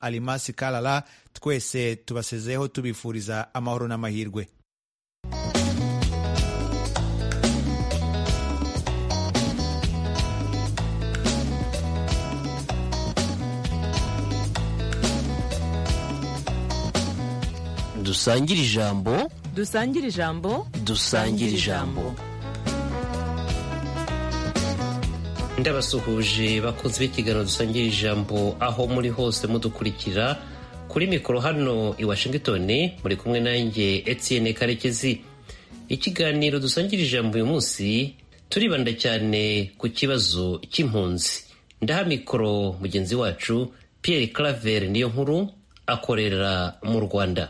alimasi kalala twese tubasezeho tubifuriza amahoro n'amahirwe dusangire ijambo dusangire ijambo dusangire ijambo ndabasuhuje bakunze b'ikiganiro dusangira ijambo aho muri hose mudukurikira kuri mikoro hano i washington muri kumwe nanjye etienne karekezi ikiganiro dusangira ijambo uyu munsi turibanda cyane ku kibazo cy'impunzi ndaha mikoro mugenzi wacu pierre claver niyo nkuru akorera mu rwanda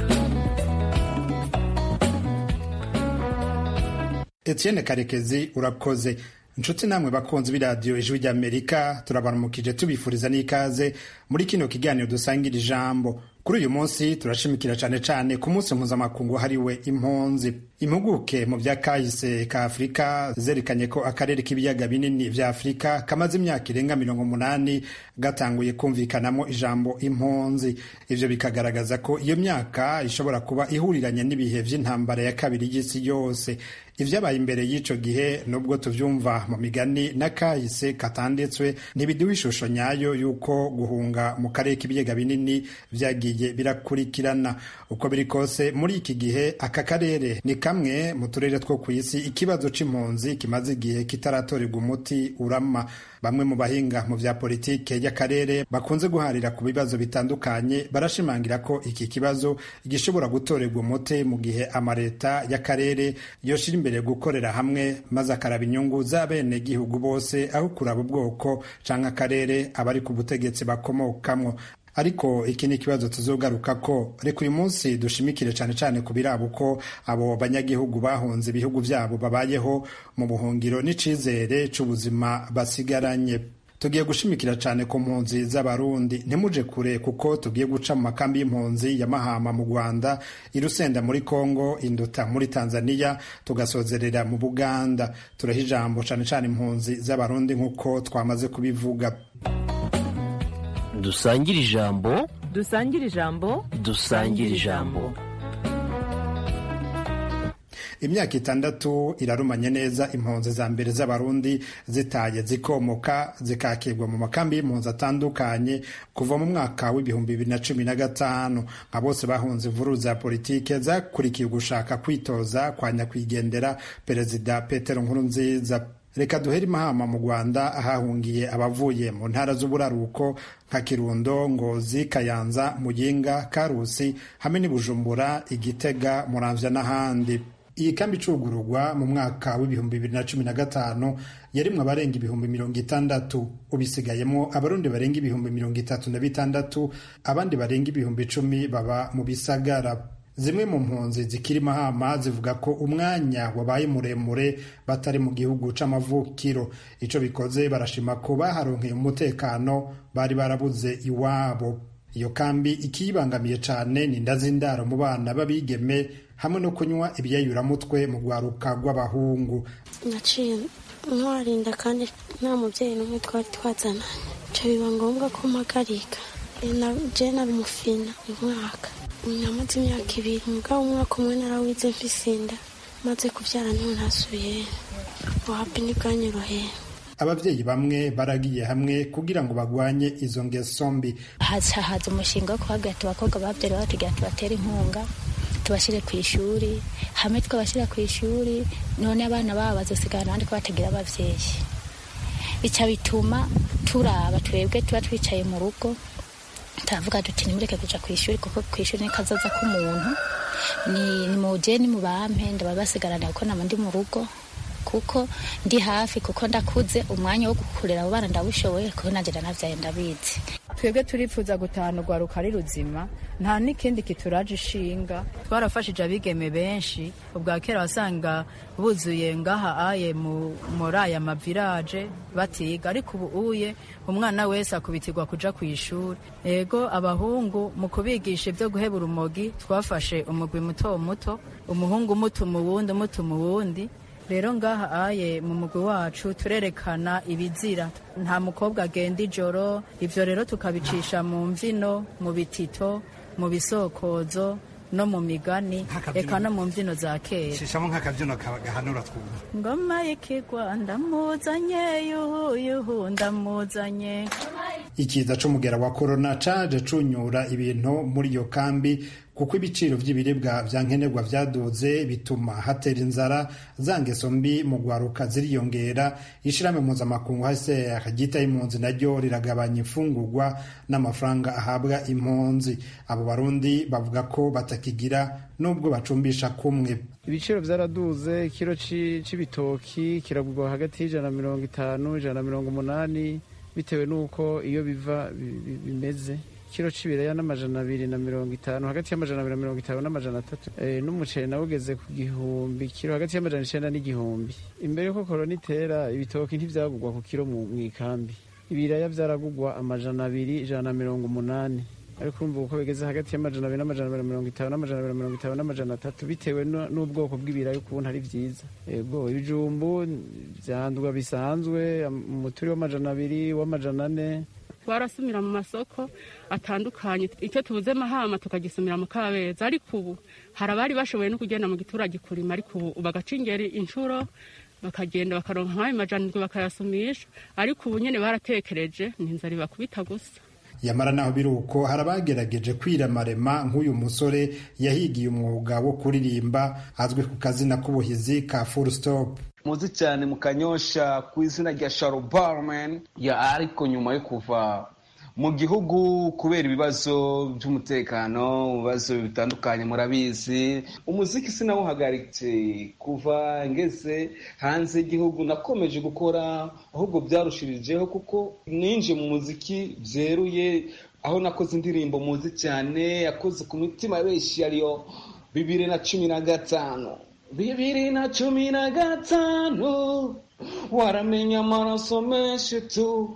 etienne karekezi urakoze inshuti namwe bakunzi b'iradiyo ijwi ry'amerika turabaramukije tubifuriza n'ikaze muri kino kiganiro dusangira ijambo kuri uyu munsi turashimikira cyane cyane ku munsi mpuzamakungu hariwe impunzi impuguke mu bya kahise ka afurika zerekanye ko akarere k'ibiyaga binini vya afurika kamaze imyaka irenga mirongo umunani gatanguye kumvikanamo ijambo impunzi ivyo bikagaragaza ko iyo myaka ishobora kuba ihuriranye n'ibihe vy'intambara ya kabiri y'isi yose ivyabaye imbere y'ico gihe nubwo tuvyumva mu migani n'akahise katanditswe ntibiduha ishusho nyayo y'uko guhunga mu karere k'ibiyaga binini vyagiye birakurikirana uko biri kose muri iki gihe aka karere ni kamwe mu turere two ku isi ikibazo c'impunzi kimaze igihe kitaratorerwa umuti urama bamwe mu bahinga mu vya politike y'akarere bakunze guharira ku bibazo bitandukanye barashimangira ko iki kibazo gishobora gutorerwa umuti mu gihe amaleta y'akarere yoshira imbere gukorera hamwe maze akaraba inyungu z'abenegihugu bose aho kuraba ubwoko canke akarere abari ku butegetsi bakomokamwo ariko iki ni ikibazo tuzogaruka ko reka uyu munsi dushimikire cyane cyane ku biraba uko abo banyagihugu bahunze ibihugu byabo babayeho mu buhungiro n'icizere c'ubuzima basigaranye tugiye gushimikira cyane ku mpunzi z'abarundi ntimuje kure kuko tugiye guca mu makambi y'impunzi ya mahama mu rwanda irusenda muri congo induta muri tanzania tugasozerera mu buganda turaha ijambo cyane cyane impunzi z'abarundi nk'uko twamaze kubivuga dusangire ijambo dusangire ijambo dusangire ijambo imyaka itandatu irarumanye neza impunzi za mbere z'abarundi zitaye zikomoka zikakirwa mu makambi y'impunzi atandukanye kuva mu mwaka w'ibihumbi bibiri na cumi na gatanu nka bose bahunze imvururu za politike zakurikiye ugushaka kwitoza kwa nyakwigendera perezida petero nkurunziza reka duhere imahama mu rwanda ahahungiye abavuye mu ntara z'uburaruko nka kirundo ngozi kayanza muyinga karusi hamwe n'ibujumbura igitega muramvya n'ahandi iyi kambi icugururwa mu mwaka w'ibihumbi bibiri na cumi na gatanu yarimwe abarenga ibihumbi mirongo itandatu ubisigayemo abarundi barenga ibihumbi mirongo itatu na bitandatu abandi barenga ibihumbi icumi baba mu bisagara zimwe mu mpunzi zikiri mahama zivuga ko umwanya wabaye muremure batari mu gihugu c'amavukiro ico bikoze barashima ko baharonkeye umutekano bari barabuze iwabo iyo kambi ikiyibangamiye cane ni inda z'indaro mu bana b'abigeme hamwe no kunywa ibyayuramutwe mu rwaruka rw'abahungu naciye ntwarinda kandi nta mubyeyi n'umwe twari twazana nca biba ngombwa ko mpagarika je nari umufina umwaka namaze imyaka ibiri mugabo umwaka umwe narawize mfisinda maze kubyara niho ntasubiye wapi ntibwanyoroheye ababyeyi bamwe baragiye hamwe kugira ngo bagwanye izo ngeso mbi haza haza umushinga wo kuhabwira abakobwa babyara batubwira tubatere inkunga tubashyire ku ishuri hamwe twabashyira ku ishuri none abana babo bazosigara abandi ko batagira ababyeyi bica bituma turaba twebwe tuba twicaye mu rugo turavuga duti nimureke kuja ku ishuri kuko ku ishuri ni kazoza k'umuntu ni muje ni mubampe ndaba basigarana kuko nama ndi mu rugo kuko ndi hafi kuko ndakuze umwanya wo gukurera abo bana ndawushoboye kuko nanjye ndanavyaye ndabizi twebwe turifuza gutahana urwaruka ari ruzima nta n'ikindi kituraje ishinga twarafashije abigeme benshi ubwa kera wasanga buzuye ngaha aye muri aya mavirage batiga ariko ubu uye umwana wese akubitirwa kuja ku ishuri ego abahungu mu kubigisha ibyo guheba urumogi twafashe umugwi muto muto umuhungu umutuma uwundi umutuma uwundi rero ngaha aye mu mugwi wacu turerekana ibizira nta mukobwa agenda ijoro ivyo rero tukabicisha mu mvyino mu bitito mu bisokozo no mu migani eka no mu mvyino za kera shishamo nk'akabyino gahanura twumva ngoma y'ikigwa ndamuzanye yuhu yuhu ndamuzanye ikiza c'umugera wa korona caje cunyura ibintu muri iyo kambi kuko ibiciro vy'ibiribwa vya nkenerwa vyaduze bituma hatera inzara za ngeso mbi mu gwaruka ziriyongera ishirahamwe mpuzamakungu hcr ryitaye impunzi naryo riragabanya imfungurwa n'amafaranga ahabwa impunzi abo barundi bavuga ko batakigira nubwo bacumbisha kumwe ibiciro byaraduze ikiro c'ibitoki kiragurwa hagati y'ijana na mirongo itanu ijana na mirongo umunani bitewe n'uko iyo biva bimeze ikiro c'ibiraya n'amajana abiri na mirongo itanu hagati y'amajana abiri na mirongo itanu n'amajana atatu e, n'umuceri nawe ugeze ku gihumbi kiro hagati y'amajana icenda n'igihumbi imbere yuko korona itera ibitoki ntivyagurwa ku kiro mu ikambi ibiraya vyaragurwa amajana abiri ijana na mirongo umunani ariko urumva uko bigeze hagati y'amajana abiri n'amajana abiri na mirongo itanu n'amajana abiri na mirongo itanu n'amajana atatu bitewe n'ubwoko bw'ibirayi ukuntu ari vyiza ego ibijumbu vyandwa bisanzwe umuturi w'amajana abiri w'amajana ane twarasumira mu masoko atandukanye icyo tubuze mahama tukagisumira mu kabeza ariko ubu hari abari bashoboye no kugenda mu giturage kurima ariko ubu bagaca ingeri inshuro bakagenda bakaronka nk'ayo majana indwi bakayasumisha ariko ubu nyene baratekereje ni inzara ibakubita gusa yamara naho biri uko hari abagerageje kwiramarema nk'uyu musore yahigiye umwuga wo kuririmba azwi ku kazina k'ubuhizi ka full stop muzi cyane mu kanyosha ku izina rya sharo barman ya ariko nyuma yo kuva mu gihugu kubera ibibazo by'umutekano ibibazo bitandukanye murabizi umuziki sinawuhagaritse kuva ngeze hanze y'igihugu nakomeje gukora ahubwo byarushirijeho kuko ninje mu muziki byeruye aho nakoze indirimbo muzi cyane yakoze ku mitima benshi ariyo bibiri na cumi na gatanu bibiri na cumi na gatanu waramenya amaraso menshi tu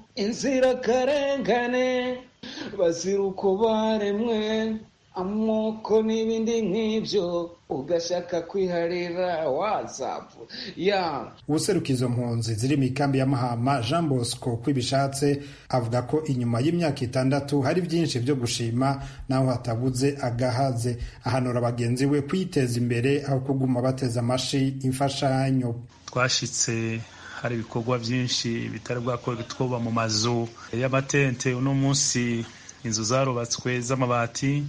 inzirakarengane bazira uko baremwe amoko n'ibindi nk'ibyo ugashaka kwiharira wazapu ya ubuseruka izo mpunzi ziri mu ikambi ya mahama jean bosco kwibishatse avuga ko inyuma y'imyaka itandatu hari byinshi byo gushima naho hatabuze agahaze ahanura bagenzi we kwiteza imbere aho kuguma bateza amashi imfashanyo twashitse hari ibikorwa byinshi bitari bwakorwa twuba mu mazu y'amatente uno munsi inzu zarubatswe z'amabati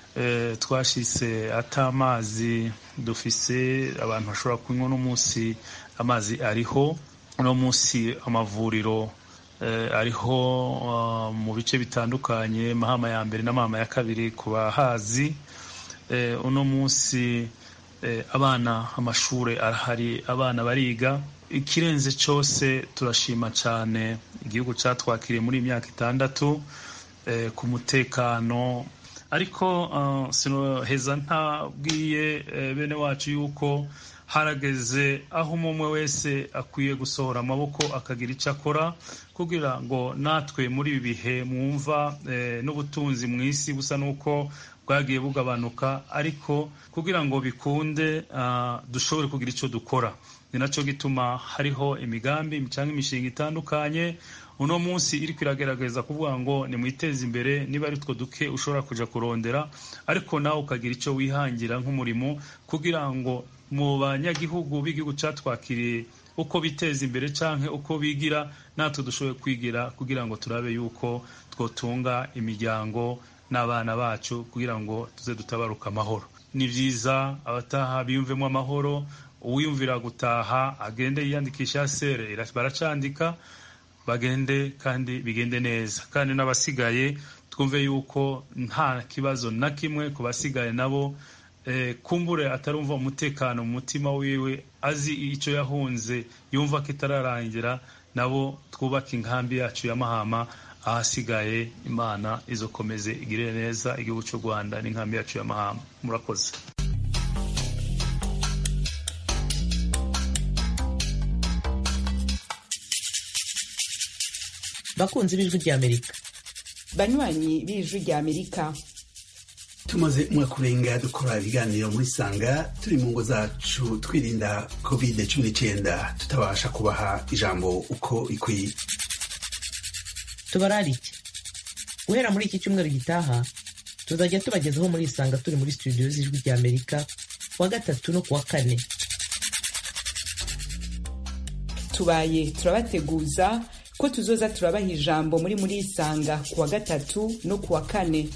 twashyize atamazi dufise abantu bashobora kunywa uno munsi amazi ariho uno munsi amavuriro ariho mu bice bitandukanye mahama ya mbere na mahama ya kabiri ku bahazi uno munsi abana amashuri arahari abana bariga ikirenze cyose turashima cyane igihugu cyatwakiriye muri iyi myaka itandatu ku mutekano ariko sinoheza ntabwiye bene wacu yuko harageze aho umwe wese akwiye gusohora amaboko akagira icyo akora kugira ngo natwe muri ibi bihe mwumva n'ubutunzi mu isi busa n'uko bwagiye bugabanuka ariko kugira ngo bikunde dushobore kugira icyo dukora ni nacyo gituma hariho imigambi cyangwa imishinga itandukanye uno munsi iri kwiragerageza kuvuga ngo nimwiteze imbere niba ari two duke ushobora kujya kurondera ariko nawe ukagira icyo wihangira nk'umurimo kugira ngo mu banyagihugu b'igihugu cyatwakiriye uko biteza imbere cyangwa uko bigira natwe dushoboye kwigira kugira ngo turabe yuko twotunga imiryango n'abana bacu kugira ngo tuze dutabaruka amahoro ni byiza abataha biyumvemo amahoro uwiyumvira gutaha agende yiyandikisha sere baracandika bagende kandi bigende neza kandi n'abasigaye twumve yuko nta kibazo na kimwe ku basigaye nabo kumbure atarumva umutekano mu mutima wiwe azi icyo yahunze yumva ko itararangira nabo twubake inkambi yacu ya mahama ahasigaye imana izokomeze igirire neza igihugu cy'u rwanda n'inkambi yacu ya mahama murakoze bakunzi b'ijwi ry'amerika banywanyi b'ijwi ry'amerika tumaze umwaka urenga dukora ibiganiro muri sanga turi mu ngo zacu twirinda covid cumi n'icyenda tutabasha kubaha ijambo uko ikwiye tubararike guhera muri iki cyumweru gitaha tuzajya tubagezaho muri isanga turi muri studio z'ijwi rya amerika kuwa gatatu no kuwa kane tubaye turabateguza ko tuzoza turabaha ijambo muri muri isanga kuwa gatatu no kuwa kane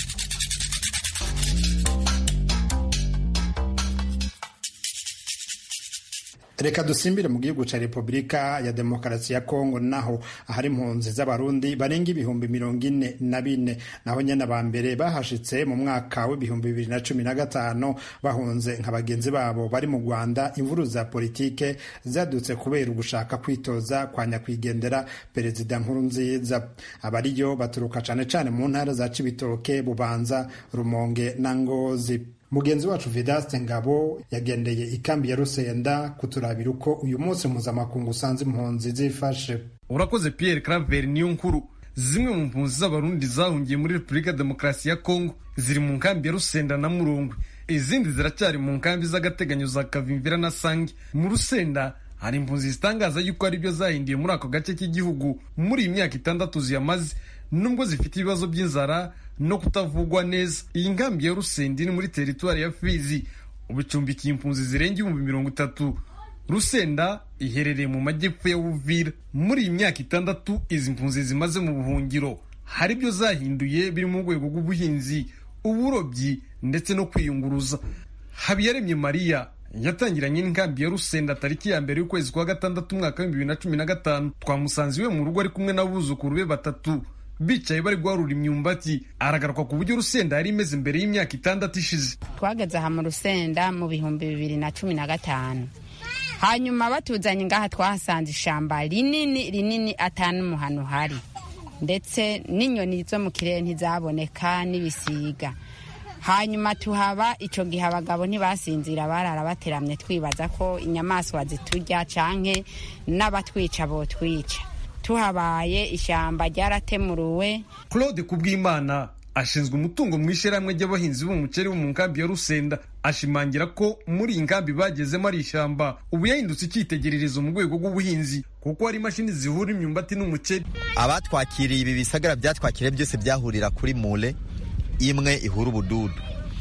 reka dusimbire mu gihugu cya repubulika ya demokarasi ya kongo naho ahari impunzi z'abarundi barenga ibihumbi mirongo ine na bine naho nyine aba mbere bahashitse mu mwaka w'ibihumbi bibiri na cumi na gatanu bahunze nka bagenzi babo bari mu rwanda imvuru za politike zadutse kubera ugushaka kwitoza kwa nyakwigendera perezida nkuru nziza abariyo baturuka cyane cyane mu ntara za cibitoke bubanza rumonge na ngozi mugenzi wacu vedaste ngabo yagendeye ikambi ya rusenda kuturabira uko uyu munsi mpuzamakungu usanze impunzi zifashe urakoze pierre claver niyo nkuru zimwe mu mpunzi z'abarundi zahungiye muri repubulika ya demokarasi ya kongo ziri mu nkambi ya rusenda na murongwe izindi ziracyari mu nkambi z'agateganyo za kavimvira na sange mu rusenda hari impunzi zitangaza yuko ari byo zahindiye muri ako gace k'igihugu muri iyi myaka itandatu ziyamaze nubwo zifite ibibazo by'inzara no kutavugwa neza iyi nkambi ya rusenda iri muri teritwari ya fizi ubu icumbikiye impunzi zirenga ibihumbi mirongo itatu rusenda iherereye mu majyepfo ya uvira muri iyi myaka itandatu izi mpunzi zimaze mu buhungiro hari ibyo zahinduye biri mu rwego rw'ubuhinzi uburobyi ndetse no kwiyunguruza habiyaremye mariya yatangiranye n'inkambi ya rusenda tariki ya mbere y'ukwezi kwa gatandatu umwaka w'ibihumbi bibiri na cumi na gatanu twamusanze iwe mu rugo ari kumwe n'abuzukuru be batatu bicaye bari guharura imyumbati aragaruka ku buryo rusenda yari imeze imbere y'imyaka itandatu ishize twageze aha mu rusenda mu bihumbi bibiri na cumi na gatanu hanyuma batuzanye ngaha twahasanze ishamba rinini rinini atanu umuhano uhari ndetse n'inyoni zo mu kirere ntizaboneka n'ibisiga hanyuma tuhaba icyo gihe abagabo ntibasinzira barara bateramye twibaza ko inyamaswa ziturya canke n'abatwica botwica tuhabaye ishyamba ryaratemuruwe claude kubwimana ashinzwe umutungo mu ishyirahamwe ry'abahinzi b'umuceri bo mu nkambi ya rusenda ashimangira ko muri iyi nkambi bagezemo ari ishyamba ubu yahindutse icyitegererezo mu rwego rw'ubuhinzi kuko hari imashini zihura imyumbati n'umuceri abatwakiriye ibi bisagara byatwakiriye byose byahurira kuri mure imwe ihura ubududu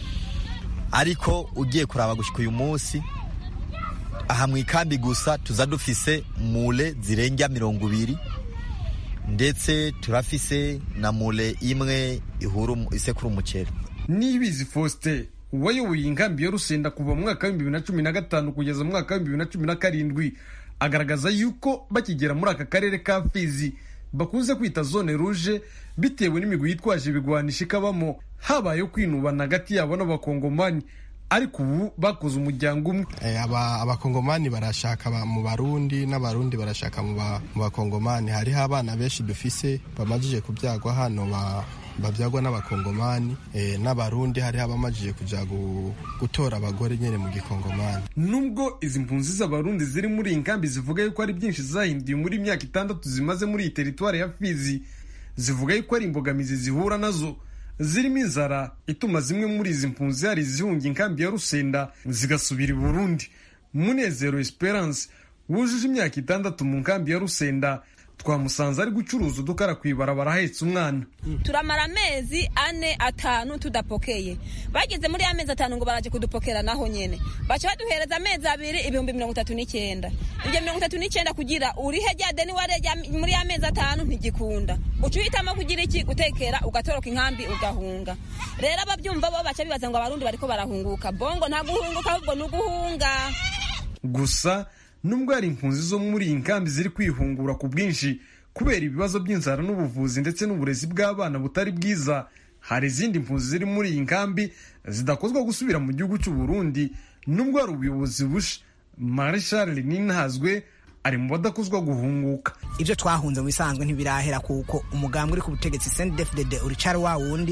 ariko ugiye kuraba gushyika uyu munsi aha mu ikambi gusa tuza dufise mure zirenga mirongo ibiri ndetse turafise na mure imwe ihura isekura umuceri nibizi faustin wayoboye inkambi ya rusenda kuva mu mwaka w'ibihumbi bibiri na cumi na gatanu kugeza mu mwaka w'ibihumbi bibiri na cumi na karindwi agaragaza yuko bakigera muri aka karere ka fizi bakunze kwita zone ruje bitewe n'imigwi yitwaje ibigwanisha ikabamo habayeho kwinubana hagati yabo n'abakongomani ariko ubu bakoze umuryango umwe abakongomani barashaka mu barundi n'abarundi barashaka mu bakongomani hariho abana benshi dufise bamajije kubyagwa hano babyagwa n'abakongomani n'abarundi hariho abamajije kujya gutora abagore nyine mu gikongomani nubwo izi mpunzi z'abarundi ziri muri iyi nkambi zivuga yuko ari byinshi zahinduye muri imyaka itandatu zimaze muri iyi teritwari ya fizi zivuga yuko ari imbogamizi zihura nazo zirimo inzara ituma zimwe muri izi mpunzi hari izihunga inkambi ya rusenda zigasubira i burundi munezero esperance wujuje imyaka itandatu mu nkambi ya rusenda twamusanze ari gucuruza udukara ku ibarabara ahetse umwana turamara amezi ane atanu tudapokeye bageze muri amezi atanu ngo baraje kudupokera naho nyene baca baduhereza amezi abiri ibihumbi mirongo itatu n'icyenda ibyo mirongo itatu n'icyenda kugira urihe rya deni wareja muri amezi atanu ntigikunda uca uhitamo kugira iki gutekera ugatoroka inkambi ugahunga rero ababyumva bo baca bibaza ngo abarundi bariko barahunguka bongo nta guhunguka ahubwo ni uguhunga gusa nubwo hari impunzi zo muri iyi nkambi ziri kwihungura ku bwinshi kubera ibibazo by'inzara n'ubuvuzi ndetse n'uburezi bw'abana butari bwiza hari izindi mpunzi ziri muri iyi nkambi zidakozwa gusubira mu gihugu cy'u Burundi nubwo hari ubuyobozi busha marshal ninazwe ari mu badakozwa guhunguka ibyo twahunze mu bisanzwe ntibirahera kuko umugambwe uri ku butegetsi CNDD-FDD uricara wa wundi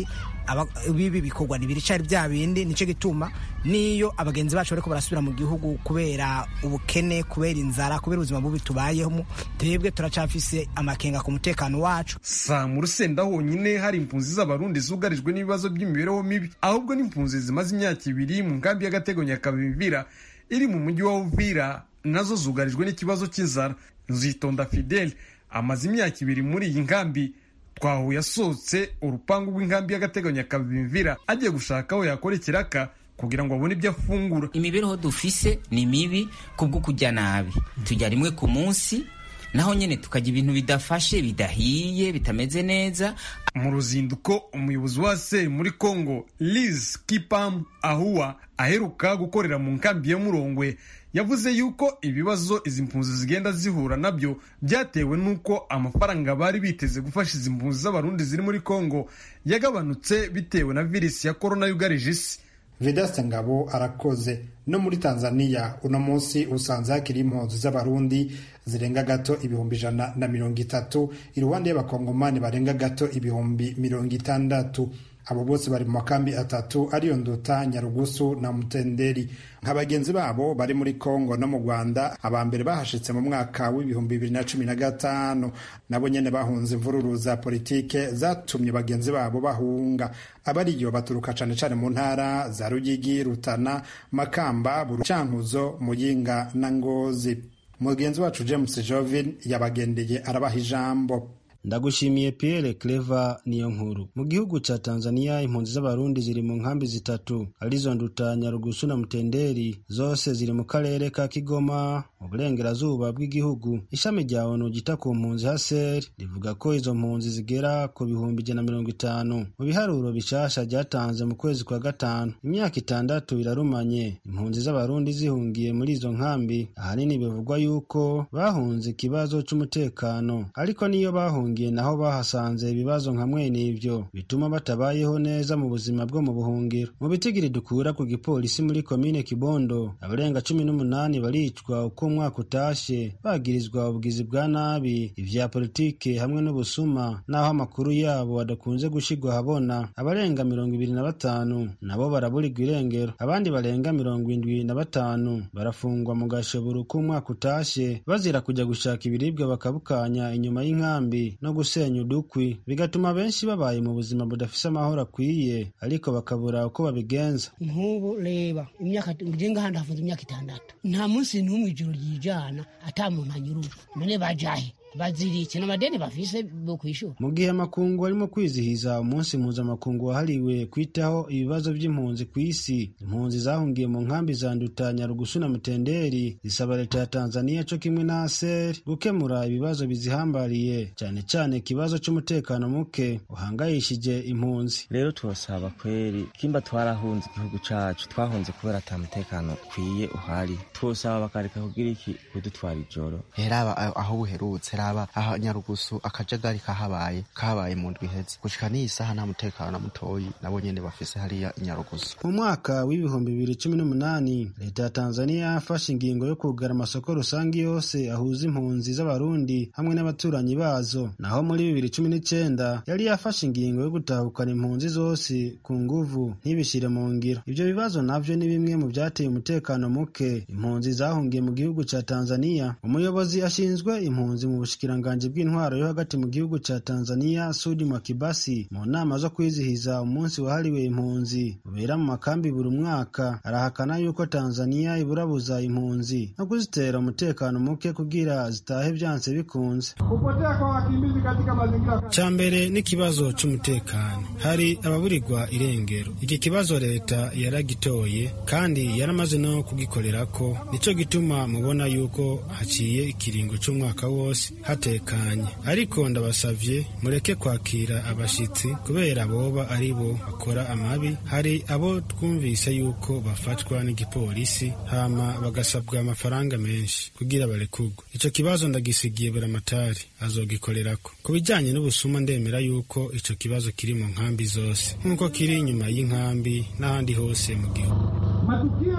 bibi bikorwa ntibiricari bya bindi nicyo gituma niyo abagenzi bacu bariko barasubira mu gihugu kubera ubukene kubera inzara kubera ubuzima bubi tubayemo twebwe turacafise amakenga ku mutekano wacu sa mu rusenda honyine hari impunzi z'abarundi zugarijwe n'ibibazo by'imibereho mibi ahubwo n'impunzi zimaze imyaka ibiri mu nkambi y'agateganyo ya kabimvira iri mu mujyi wa uvira nazo zugarijwe n'ikibazo cy'inzara nzitonda fidele amaze imyaka ibiri muri iyi nkambi twahuye asohotse urupangu rw'inkambi y'agateganyo ya kabimvira agiye gushaka aho yakora ikiraka kugira ngo abone ibyo afungura imibereho dufise ni mibi kubwo kujya nabi tujya rimwe ku munsi naho nyine tukajya ibintu bidafashe bidahiye bitameze neza mu ruzinduko umuyobozi wa seri muri congo liz kipam ahuwa aheruka gukorera mu nkambi ya murongwe yavuze yuko ibibazo izi mpunzi zigenda zihura nabyo byatewe n'uko amafaranga bari biteze gufasha izi mpunzi z'abarundi ziri muri congo yagabanutse bitewe na virusi ya korona yugarije isi vedaste ngabo arakoze no muri tanzania uno munsi usanze hakiri impunzi z'abarundi zirenga gato ibihumbi ijana na mirongo itatu iruhande y'abakongomani barenga gato ibihumbi mirongo itandatu abo bose bari mu makambi atatu ariyo nduta nyarugusu na mutenderi nka bagenzi babo bari muri kongo no mu rwanda aba mbere bahashitse mu mwaka w'ibihumbi bibiri na cumi na gatanu nabo nyene bahunze imvururu za politike zatumye bagenzi babo bahunga abariyo baturuka cane cane mu ntara za rugigi rutana makamba burucankuzo muyinga na ngozi mugenzi wacu james jovin yabagendeye arabaha ijambo ndagushimiye Pierre Clever niyo nkuru mu gihugu ca Tanzania impunzi z'abarundi ziri mu nkambi zitatu arizo nduta Nyarugusu na Mutenderi zose ziri mu karere ka Kigoma mu burengerazuba bw'igihugu ishami rya ONU ryita ku mpunzi HCR rivuga ko izo mpunzi zigera ku bihumbi ijana na mirongo itanu mu biharuro bishasha ryatanze mu kwezi kwa gatanu imyaka itandatu irarumanye impunzi z'abarundi zihungiye muri izo nkambi ahanini bivugwa yuko bahunze ikibazo c'umutekano ariko niyo bahungiye naho bahasanze ibibazo nka mwene ibyo bituma batabayeho neza mu buzima bwo mu buhungiro mu bitigiri dukura ku gipolisi muri komine kibondo abarenga cumi n'umunani baricwa uko umwaka utashe bagirizwa ubugizi bwa nabi ivya politike hamwe n'ubusuma n'aho amakuru yabo adakunze gushirwa ahabona abarenga mirongo ibiri na batanu nabo baraburirwa irengero abandi barenga mirongo indwi na batanu barafungwa mu gashoboro k'umwaka utashe bazira kujya gushaka ibiribwa bakabukanya inyuma y'inkambi no gusenya udukwi bigatuma benshi babaye mu buzima budafise amahoro akwiye ariko bakabura uko babigenza nk'ubu reba imyaka ngenga handi hafunze imyaka itandatu nta munsi n'umwe ijoro ryijana ata muntu anyurujwe none bajahe bazirike n'amadeni bafise bo kwishura mu gihe amakungu arimo kwizihiza umunsi mpuzamakungu wahariwe kwitaho ibibazo by'impunzi ku isi impunzi zahungiye mu nkambi za nduta nyarugusu na mutenderi zisaba leta ya tanzania co kimwe na aser gukemura ibibazo bizihambariye cyane cyane ikibazo c'umutekano muke uhangayishije impunzi rero turasaba kweri kimba twarahunze igihugu cacu twahunze kubera ata mutekano ukwiye uhari twosaba bakareka kugira iki kudutwara ijoro heraba aho buherutse raba aha nyarugusu akajagari kahabaye kahabaye mu ndwi iheze gushika n'iyi saha nta mutekano na mutoyi nabo nyene bafise hariya inyarugusu mu mwaka w'ibihumbi bibiri cumi n'umunani leta ya tanzania yafashe ingingo yo kugara amasoko rusange yose ahuza impunzi z'abarundi hamwe n'abaturanyi bazo naho muri bibiri cumi n'icenda yari yafashe ingingo yo gutahukana impunzi zose ku nguvu ntibishire mu ngiro ivyo bibazo navyo ni bimwe mu vyateye umutekano muke impunzi zahungiye mu gihugu ca tanzania umuyobozi ashinzwe impunzi mu bushikiranganji bw'intwaro yo hagati mu gihugu ca Tanzania Sudi Mwakibasi mu nama zo kwizihiza umunsi wahariwe impunzi ubera mu makambi buri mwaka arahakana yuko Tanzania iburabuza impunzi no kuzitera umutekano muke kugira zitahe vyanse bikunze kupotea kwa wakimbizi katika mazingira ca mbere n'ikibazo c'umutekano hari ababurirwa irengero iki kibazo leta yaragitoye kandi yaramaze no kugikorerako nico gituma mubona yuko haciye ikiringo c'umwaka wose hatekanye ariko ndabasavye mureke kwakira abashitsi kubera boba ari bo bakora amabi hari abo twumvise yuko bafatwa n'igipolisi hama bagasabwa amafaranga menshi kugira barekurwe ico kibazo ndagisigiye buramatari azogikorerako ku bijanye n'ubusuma ndemera yuko ico kibazo kiri mu nkambi zose nk'uko kiri inyuma y'inkambi n'ahandi hose mu gihugu matukio ya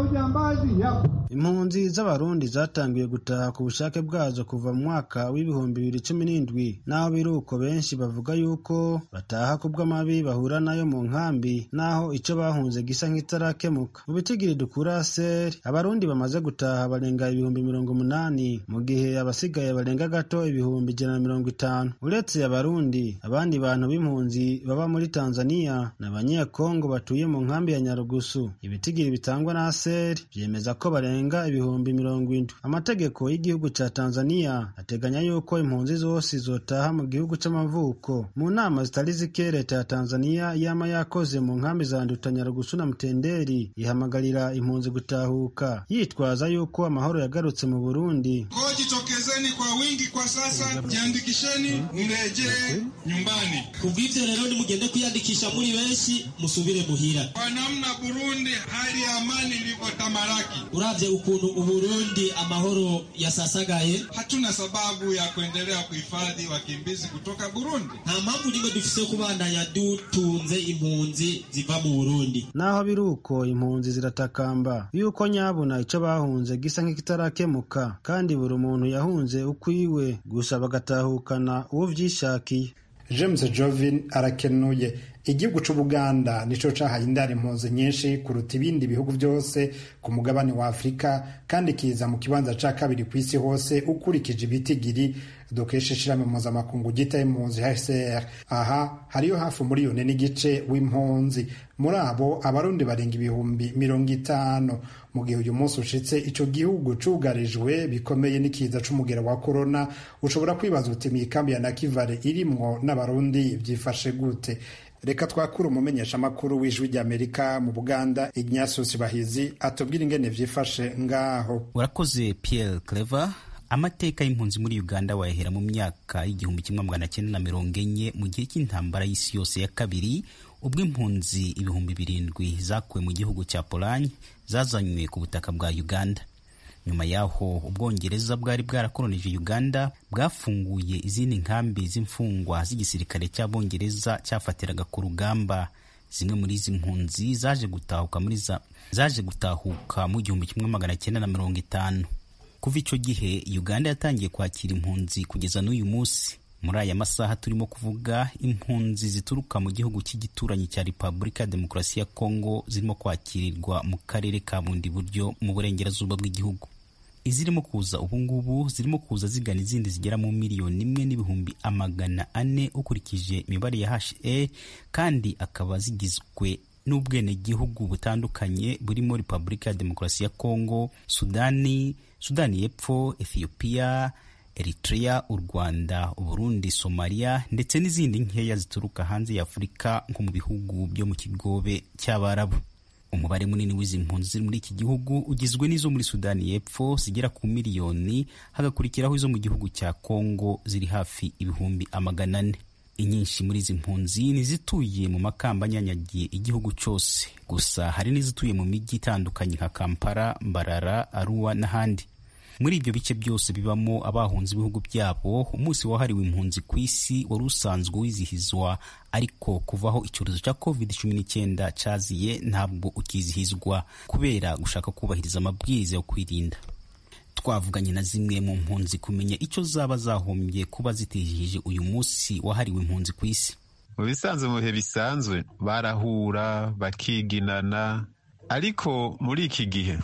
ujambazi yapo. impunzi z'abarundi zatangiye gutaha ku bushake bwazo kuva mu mwaka w'ibihumbi bibiri cumi n'indwi naho biri uko benshi bavuga yuko bataha ku bw'amabi bahura nayo mu nkambi naho ico bahunze gisa nk'itarakemuka mu bitigiri dukura seri abarundi bamaze gutaha barenga ibihumbi mirongo umunani mu gihe abasigaye barenga gato ibihumbi ijana na mirongo itanu uretse abarundi abandi bantu b'impunzi baba muri tanzania ni abanyekongo batuye mu nkambi ya nyarugusu ibitigiri bitangwa na seri vyemeza ko barenga ibihumbi mirongo indwi amategeko y'igihugu ca tanzania ateganya yuko impunzi zose zotaha mu gihugu c'amavuko mu nama zitari zike leta ya tanzania yama yakoze mu nkambi za nduta nyarugusu na mutenderi ihamagarira impunzi gutahuka yitwaza yuko amahoro yagarutse mu burundi Kwa jitokezeni kwa wingi kwa sasa, jiandikisheni mrejee nyumbani. kubw'ivyo rero nimugende kwiyandikisha muri benshi musubire muhira Kwa namna Burundi hali ya amani ilivyotamalaki, uravye ukuntu uburundi amahoro yasasagaye hatuna sababu ya kuendelea kuhifadhi wakimbizi kutoka Burundi. nta mpamvu nimwe dufise yo kubandanya dutunze impunzi ziva mu burundi naho biri uko impunzi ziratakamba yuko nyabuna ico bahunze gisa nk'ikitarakemuka kandi buri muntu yahunze ukwiwe gusa bagatahukana uwo vyishakiye james jovin arakenuye igihugu c'ubuganda nico cahaye indaro impunzi nyinshi kuruta ibindi bihugu byose ku mugabane wa afurika kandi kiza mu kibanza ca kabiri ku isi hose ukurikije ibitigiri dukesha ishirahamwe mpuzamakungu gita impunzi hcr aha hariyo hafi umuriyoni n'igice w'impunzi muri abo abarundi barenga ibihumbi mirongo itanu mu gihe uyu munsi ushitse ico gihugu cugarijwe bikomeye n'ikiza c'umugera wa korona ushobora kwibaza uti mikambi ya nakivale irimwo n'abarundi vyifashe gute reka twakure umumenyesha amakuru w'ijwi ry'amerika mu buganda ignatius bahizi atubwira ingene vyifashe ngaho urakoze pierre clever amateka y'impunzi muri uganda wayahera mu myaka y'igihumbi kimwe magana cyenda na mirongo enye mu gihe cy'intambara y'isi yose ya kabiri ubwo impunzi ibihumbi birindwi zakuwe mu gihugu cya polanye zazanywe ku butaka bwa uganda nyuma y'aho ubwongereza bwari bwarakolonije uganda bwafunguye izindi nkambi z'imfungwa z'igisirikare cy'abongereza cyafatiraga ku rugamba zimwe muri izi mpunzi zaje gutahuka muri za zaje gutahuka mu gihumbi kimwe magana cyenda na mirongo itanu kuva icyo gihe uganda yatangiye kwakira impunzi kugeza n'uyu munsi muri aya masaha turimo kuvuga impunzi zituruka mu gihugu cy'igituranyi cya repubulika ya demokarasi ya kongo zirimo kwakirirwa mu karere ka bundi buryo mu burengerazuba bw'igihugu izirimo kuza ubungubu zirimo kuza zigana izindi zigera mu miliyoni imwe n'ibihumbi amagana ane ukurikije imibare ya HA kandi akaba zigizwe n'ubwenegihugu butandukanye burimo repubulika ya demokarasi ya kongo sudani sudani y'epfo ethiopia eritrea u rwanda uburundi somalia ndetse n'izindi nkeya zituruka hanze ya afurika nko mu bihugu byo mu kigobe cy'abarabu umubare munini w'izi mpunzi ziri muri iki gihugu ugizwe n'izo muri sudani y'epfo zigera ku miliyoni hagakurikiraho izo mu gihugu cya kongo ziri hafi ibihumbi amagana ane inyinshi muri izi mpunzi ni izituye mu makamba anyanyagiye igihugu cyose gusa hari n'izituye mu mijyi itandukanye nka kampala mbarara aruwa n'ahandi muri ibyo bice byose bibamo abahunze ibihugu byabo umunsi wahariwe impunzi ku isi wari usanzwe wizihizwa ariko kuvaho icyorezo cya covid cumi n'icyenda cyaziye ntabwo ukizihizwa kubera gushaka kubahiriza amabwiriza yo kwirinda twavuganye na zimwe mu mpunzi kumenya icyo zaba zahombye kuba zitihije uyu munsi wahariwe impunzi ku isi mu bisanzwe mu bihe bisanzwe barahura bakiginana ariko muri iki gihe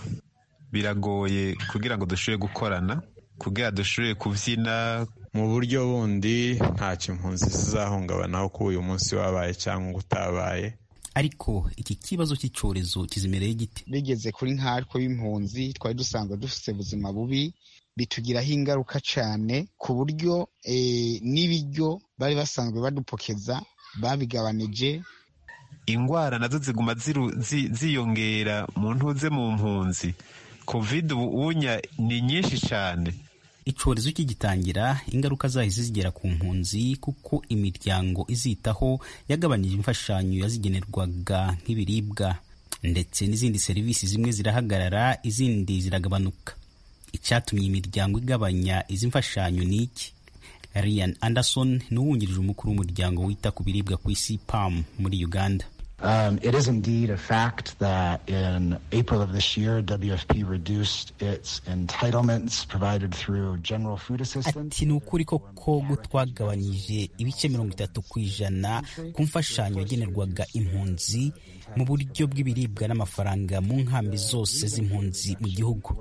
biragoye kugira ngo dushobore gukorana kugira dushobore kubyina mu buryo bundi ntacyo impunzi zizahungabanaho ko uyu munsi wabaye cyangwa utabaye ariko iki kibazo cy'icyorezo kizimereye gite bigeze kuri nkatwe b'impunzi twari dusanzwe dufite ubuzima bubi bitugiraho ingaruka cyane ku buryo n'ibiryo bari basanzwe badupokeza babigabanije indwara nazo ziguma ziyongera mu ntuze mu mpunzi covid ubunya ni nyinshi cyane icyorezo kigitangira ingaruka zahise zigera ku mpunzi kuko imiryango izitaho yagabanije imfashanyo yazigenerwaga nk'ibiribwa ndetse n'izindi serivisi zimwe zirahagarara izindi ziragabanuka icyatumye imiryango igabanya izi mfashanyo ni iki Ryan Anderson ni uwungirije umukuru w'umuryango wita ku biribwa ku isi PAM muri Uganda Um, it is indeed a fact that in April of this year, WFP reduced its entitlements provided through general food assistance. ati ni ukuri koko ko twagabanyije ibice mirongo itatu ku ijana ku mfashanyo yagenerwaga impunzi mu buryo bw'ibiribwa n'amafaranga mu nkambi zose z'impunzi mu gihugu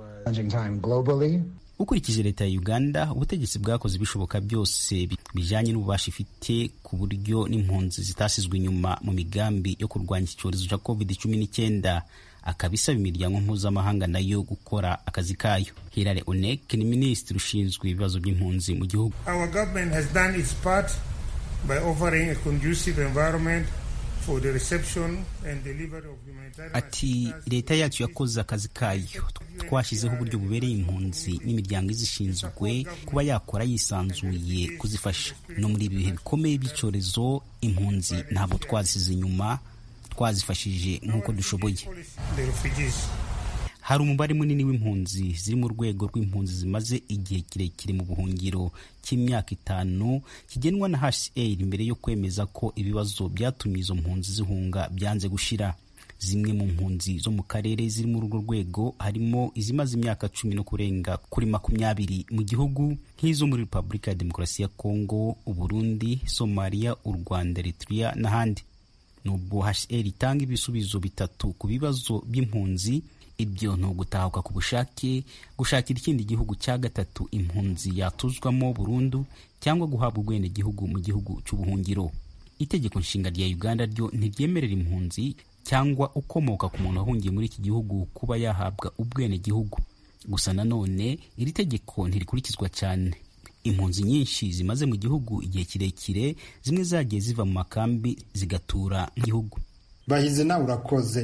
ukurikije leta ya uganda ubutegetsi bwakoze ibishoboka byose bijyanye n'ububasha ifite ku buryo n'impunzi zitasizwe inyuma mu migambi yo kurwanya iki cyorezo cya covid cumi n'icyenda akaba isaba imiryango mpuzamahanga nayo gukora akazi kayo hilary onek ni minisitiri ushinzwe ibibazo by'impunzi mu gihugu Our government has done its part by offering a conducive environment for the reception and delivery of humanitarian ati leta yacu yakoze akazi kayo twashyizeho uburyo bubereye impunzi n'imiryango izishinzwe kuba yakora yisanzuye kuzifasha no muri ibi bihe bikomeye by'icyorezo impunzi ntabwo twazisize inyuma twazifashije nk'uko dushoboye the refugees. hari umubare munini w'impunzi ziri mu rwego rw'impunzi zimaze igihe kirekire mu buhungiro cy'imyaka itanu kigenwa na HCR mbere yo kwemeza ko ibibazo byatumye izo mpunzi zihunga byanze gushira zimwe mu mpunzi zo mu karere ziri muri urwo rwego harimo izimaze imyaka cumi no kurenga kuri makumyabiri mu gihugu nk'izo muri repubulika ya demokarasi ya kongo uburundi somaliya u rwanda eritrea n'ahandi nubwo HCR itanga ibisubizo bitatu ku bibazo by'impunzi ibyo ni ugutahuka ku bushake gushakira ikindi gihugu cya gatatu impunzi yatuzwamo burundu cyangwa guhabwa ubwenegihugu mu gihugu cy'ubuhungiro itegeko nshinga rya uganda ryo ntiryemerera impunzi cyangwa ukomoka ku muntu wahungiye muri iki gihugu kuba yahabwa ubwenegihugu gusa nanone iri tegeko ntirikurikizwa cyane impunzi nyinshi zimaze mu gihugu igihe kirekire zimwe zagiye ziva mu makambi zigatura mu gihugu bahize nawe urakoze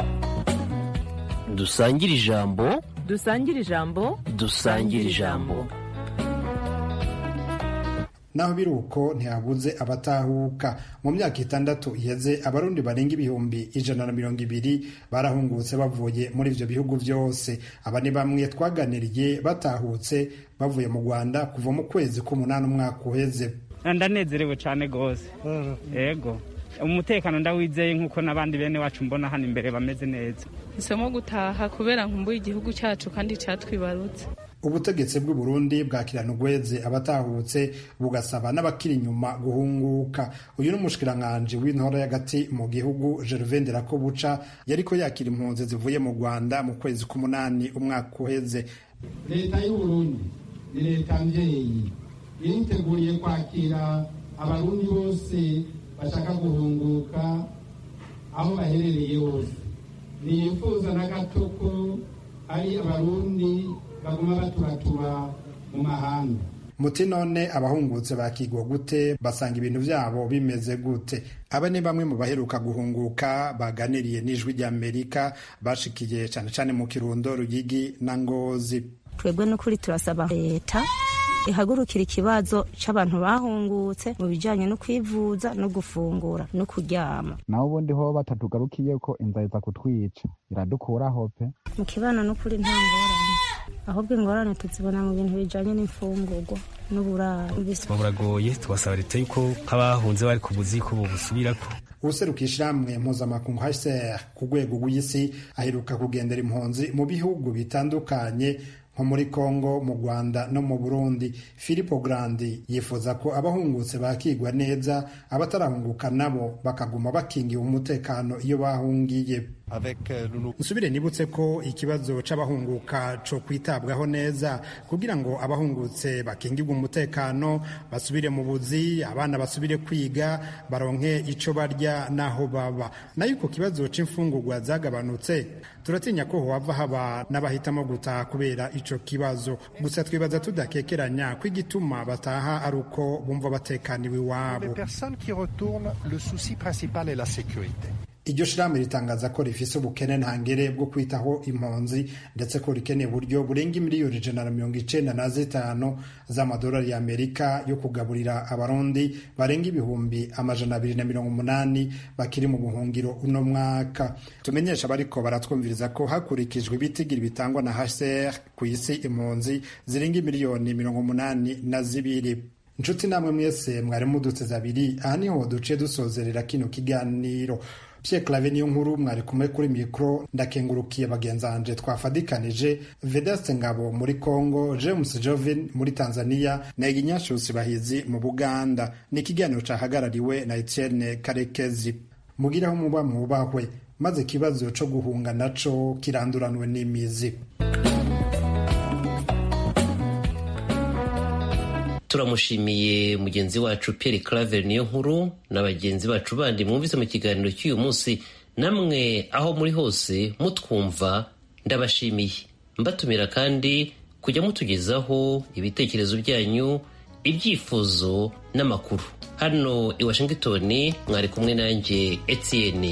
dusangire ijambo dusangire ijambo dusangire ijambo naho biri uko ntihabuze abatahuka mu myaka itandatu iheze abarundi barenga ibihumbi ijana na mirongo ibiri barahungutse bavuye muri ivyo bihugu vyose aba ni bamwe twaganiriye batahutse bavuye mu rwanda kuva mu kwezi k'umunani umwaka uheze ndanezerewe cyane rwose yego umutekano ndawizeye nk'uko n'abandi bene wacu mbona hano imbere bameze neza hisemo gutaha kubera nkumbuye igihugu cyacu kandi cyatwibarutse ubutegetsi bw'u Burundi bwakirana ugweze abatahutse bugasaba n'abakiri inyuma guhunguka uyu ni umushikiranganji w'intora y'agati mu gihugu Gervais Nderakobuca yariko yakira impunzi zivuye mu Rwanda mu kwezi k'umunani umwaka uheze leta y'u Burundi ni leta mvyeyi iriteguriye kwakira abarundi bose bashaka guhunguka aho baherereye hose ntiyifuza na gato ko ari abarundi baguma baturatura mu mahanga muti none abahungutse bakigwa gute basanga ibintu byabo bimeze gute aba ni bamwe mu baheruka guhunguka baganiriye n'ijwi ry'amerika bashikiye cyane cyane mu kirundo ruyigi na ngozi twebwe n'ukuri turasaba leta ihagurukira ikibazo cy'abantu bahungutse mu bijyanye no kwivuza no gufungura no kuryama naho ubundi ho batatugarukiye ko inzara iza kutwica iradukuraho pe mu kibano n'ukuri nta ngorane ahubwo ingorane tuzibona mu bintu bijyanye n'imfungurwa n'uburaro buragoye tubasaba leta yuko nk'abahunze bari ku buzi ko bubusubirako ubuseruka ishyirahamwe mpuzamakungu hcr ku rwego rw'isi aheruka kugendera impunzi mu bihugu bitandukanye nko muri congo mu rwanda no mu burundi filipo grandi yifuza ko abahungutse bakigwa neza abatarahunguka nabo bakaguma bakingiwe umutekano iyo bahungiye nsubire nibutse ko ikibazo c'abahunguka co kwitabwaho neza kugira ngo abahungutse bakingirwe umutekano basubire mu buzi abana basubire kwiga baronke ico barya n'aho baba nayo uko kibazo c'imfungurwa zagabanutse turatinya ko hohava haba n'abahitamo gutaha kubera ico kibazo gusa twibaza tudakekeranya ko igituma bataha ari uko bumva batekaniwe iwabo iryo shirahamwe ritangaza ko rifise ubukene ntangere bwo kwitaho impunzi ndetse ko rikeneye uburyo burenga miliyoni ijana na mirongo icenda na zitanu z'amadolari y'amerika yo kugaburira abarundi barenga ibihumbi amajana abiri na mirongo umunani bakiri mu buhungiro uno mwaka tumenyesha abariko baratwumviriza ko hakurikijwe ibitigiri bitangwa na hcr ku isi impunzi zirenga miliyoni mirongo umunani na zibiri inshuti namwe mwese mwari muduteze abiri aha niho duce dusozerera kino kiganiro Pierre Claver niyo nkuru mwari kumwe kuri mikro ndakengurukiye bagenzanje twafadikanije Vedaste Ngabo muri Congo James Jovin muri Tanzania na Iginyashusi Bahizi mu Buganda ni ikiganiro cahagarariwe na Etienne Karekezi mugiraho muba mubahwe maze ikibazo co guhunga naco kiranduranwe n'imizi turamushimiye mugenzi wacu Pierre Claver niyo nkuru na bagenzi bacu bandi mwumvise mu kiganiro cy'uyu munsi namwe aho muri hose mutwumva ndabashimiye mbatumira kandi kujya mutugezaho ibitekerezo byanyu ibyifuzo n'amakuru hano i Washington mwari kumwe nanjye Etienne